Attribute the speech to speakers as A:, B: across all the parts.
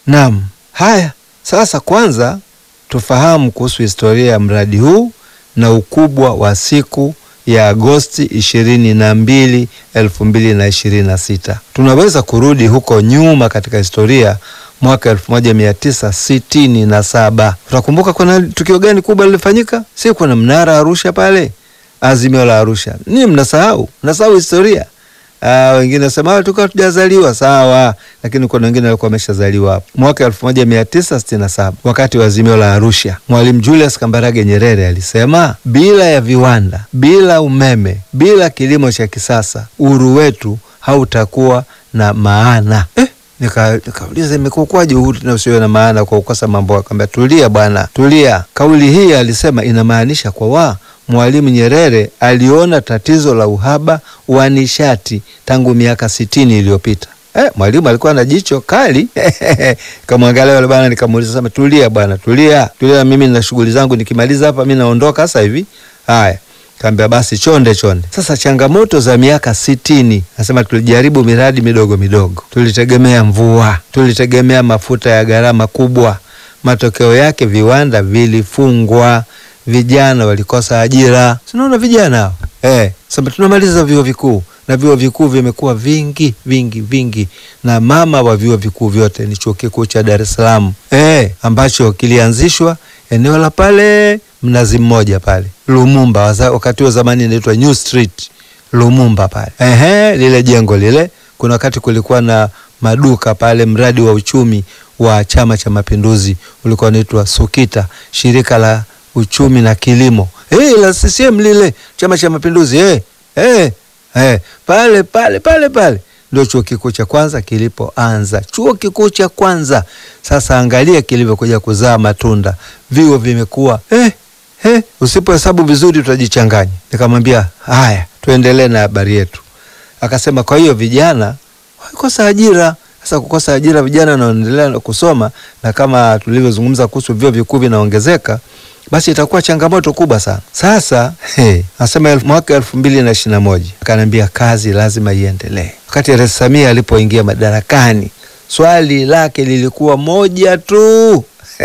A: Naam, haya sasa, kwanza tufahamu kuhusu historia ya mradi huu na ukubwa wa siku ya Agosti ishirini na mbili elfu mbili na ishirini na sita. Tunaweza kurudi huko nyuma katika historia mwaka elfu moja mia tisa sitini na saba. Utakumbuka kuna tukio gani kubwa lilifanyika? Si kuna mnara Arusha pale, azimio la Arusha. Ni mnasahau, mnasahau historia. Ah, wengine nasema tukawa tujazaliwa sawa, lakini kuna wengine walikuwa wameshazaliwa hapo mwaka elfu moja mia tisa sitini na saba wakati wa azimio la Arusha. Mwalimu Julius Kambarage Nyerere alisema bila ya viwanda, bila umeme, bila kilimo cha kisasa, uhuru wetu hautakuwa na maana eh? Nikauliza, nika imekuwaje uhuru na usiwe na maana kwa kukosa mambo? Akamwambia tulia bwana, tulia. Kauli hii alisema inamaanisha kwa wa Mwalimu Nyerere aliona tatizo la uhaba wa nishati tangu miaka sitini iliyopita. Eh, mwalimu alikuwa na jicho kali kamwangalia yule bwana, nikamuuliza sema, tulia bwana, tulia tulia, mimi nina shughuli zangu, nikimaliza hapa mimi naondoka sasa hivi. Haya, kaambia basi chonde chonde. Sasa changamoto za miaka sitini, nasema tulijaribu miradi midogo midogo, tulitegemea mvua, tulitegemea mafuta ya gharama kubwa. Matokeo yake viwanda vilifungwa, vijana walikosa ajira. Tunaona vijana hao eh, sasa tunamaliza vyuo vikuu na vyuo vikuu vimekuwa vingi vingi vingi, na mama wa vyuo vikuu vyote ni chuo kikuu cha Dar es Salaam eh, ambacho kilianzishwa eneo la pale Mnazi Mmoja pale Lumumba, wakati wa zamani inaitwa New Street Lumumba pale ehe, lile jengo lile. Kuna wakati kulikuwa na maduka pale, mradi wa uchumi wa Chama cha Mapinduzi ulikuwa unaitwa SUKITA, shirika la uchumi na kilimo eh, la CCM lile, Chama cha Mapinduzi eh, eh. Eh, pale pale pale pale ndio chuo kikuu cha kwanza kilipoanza, chuo kikuu cha kwanza. Sasa angalia kilivyokuja kuzaa matunda, vyuo vimekuwa eh, eh, usipohesabu vizuri utajichanganya. Nikamwambia haya, tuendelee na habari yetu. Akasema kwa hiyo vijana walikosa ajira. Sasa kukosa ajira, vijana wanaendelea kusoma, na kama tulivyozungumza kuhusu vyuo vikuu vinaongezeka basi itakuwa changamoto kubwa sana. Sasa hey, nasema mwaka elfu mbili na ishirini na moja akaniambia kazi lazima iendelee. Wakati Rais Samia alipoingia madarakani, swali lake lilikuwa moja tu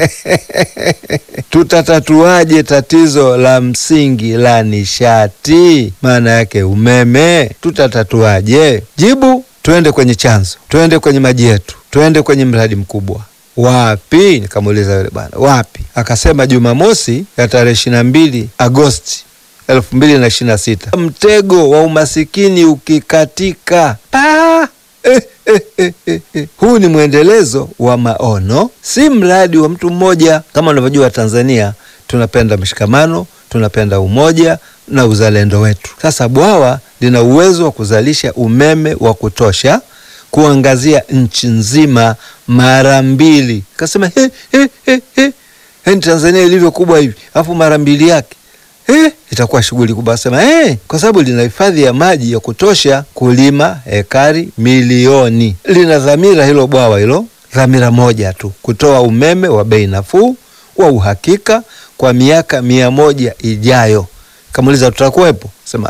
A: tutatatuaje tatizo la msingi la nishati, maana yake umeme? Tutatatuaje? Jibu, tuende kwenye chanzo, tuende kwenye maji yetu, tuende kwenye mradi mkubwa Wapi? Nikamuuliza yule bwana wapi? Akasema Jumamosi ya tarehe ishirini na mbili Agosti elfu mbili na ishirini na sita mtego wa umasikini ukikatika pa eh, eh, eh, eh, eh. Huu ni mwendelezo wa maono, si mradi wa mtu mmoja. Kama unavyojua Tanzania tunapenda mshikamano, tunapenda umoja na uzalendo wetu. Sasa bwawa lina uwezo wa kuzalisha umeme wa kutosha kuangazia nchi nzima mara mbili. Kasema he, he, he, he. He, Tanzania ilivyo kubwa hivi alafu mara mbili yake he, itakuwa shughuli kubwa. Sema he, kwa sababu lina hifadhi ya maji ya kutosha kulima ekari milioni. Lina dhamira hilo bwawa hilo, dhamira moja tu, kutoa umeme wa bei nafuu wa uhakika kwa miaka mia moja ijayo. Kamuuliza tutakuwepo? Sema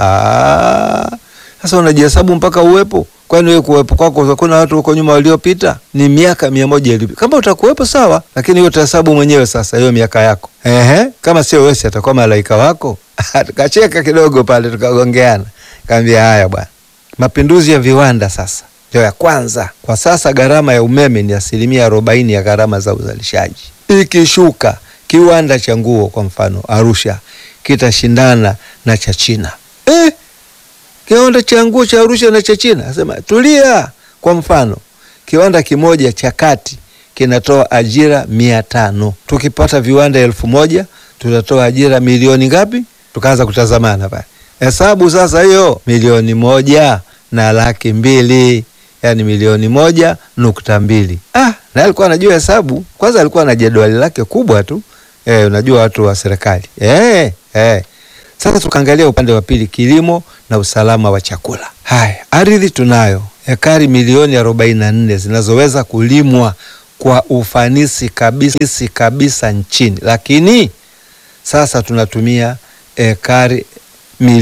A: sasa unajihesabu mpaka uwepo Kwani wewe kuwepo kwako hakuna watu huko nyuma waliopita? Ni miaka mia moja iliyopita. Kama utakuwepo sawa, lakini hiyo utahesabu mwenyewe sasa hiyo miaka yako. Ehe, kama sio wewe atakuwa malaika wako. Tukacheka kidogo pale tukagongeana. Kaambia haya bwana. Mapinduzi ya viwanda sasa ndio ya kwanza. Kwa sasa gharama ya umeme ni asilimia arobaini ya gharama za uzalishaji. Ikishuka kiwanda cha nguo kwa mfano Arusha kitashindana na cha China. Eh, kiwanda cha nguo cha Arusha na cha China, asema tulia. Kwa mfano kiwanda kimoja cha kati kinatoa ajira mia tano. Tukipata viwanda elfu moja tutatoa ajira milioni ngapi? Tukaanza kutazamana pale, hesabu sasa, hiyo milioni moja na laki mbili, yani milioni moja nukta mbili. Ah, na alikuwa anajua hesabu. Kwanza alikuwa na jedwali lake kubwa tu. Eh, unajua watu wa serikali eh, eh. Sasa tukaangalia upande wa pili, kilimo na usalama wa chakula. Haya, ardhi tunayo ekari milioni arobaini na nne zinazoweza kulimwa kwa ufanisi kabisa kabisa nchini, lakini sasa tunatumia ekari